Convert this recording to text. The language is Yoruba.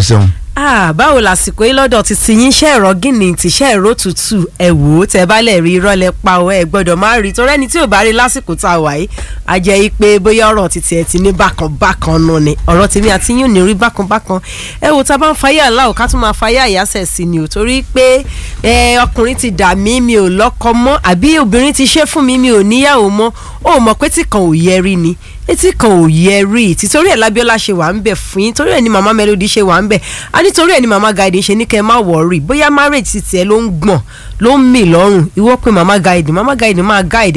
ṣeun. Ah, báwo lásìkò yìí lọ́dọ̀ ti ti yín ṣe ẹ̀rọ gíní ti ṣe ẹ̀rọ tútù ẹ̀ wò ó tẹ́ bá lẹ̀ rí irọ́ lẹ pa ọ ẹ̀ gbọ́dọ̀ má rí torí ẹni tí ò bá rí lásìkò tá a wà yìí a jẹ́ yí pé bóyá ọ̀rọ̀ ti tiẹ̀ ti ní bákan bákan nù ni ọ̀rọ̀ tèmi àti yín ò ní rí bákan bákan ẹ wò tá a bá ń fayé àláwò ká tún máa fayé àyàsẹ̀ sí ni ò torí pé ẹ ọkùnrin ti dà mí mi ò lọ́kọ mọ́ àbí obìnrin ti ṣe fún mi mi ò níyàwó mọ́ ó mọ̀ pé tí kan ò yẹ rí ni etí kan ò yẹ rí títorí ẹ̀ lábíọ́lá ṣe wà ń bẹ̀ fún yín torí ẹ̀ ní màmá melody ṣe wà ń bẹ̀ a nítorí ẹ̀ ní màmá guide ṣe ní kẹ́ ẹ má wọ̀ọ́rì bóyá marriage ti tiẹ̀ ló ń gbọ̀n ló ń mì lọ́rùn ìwọ pé màmá guide màmá guide máa guide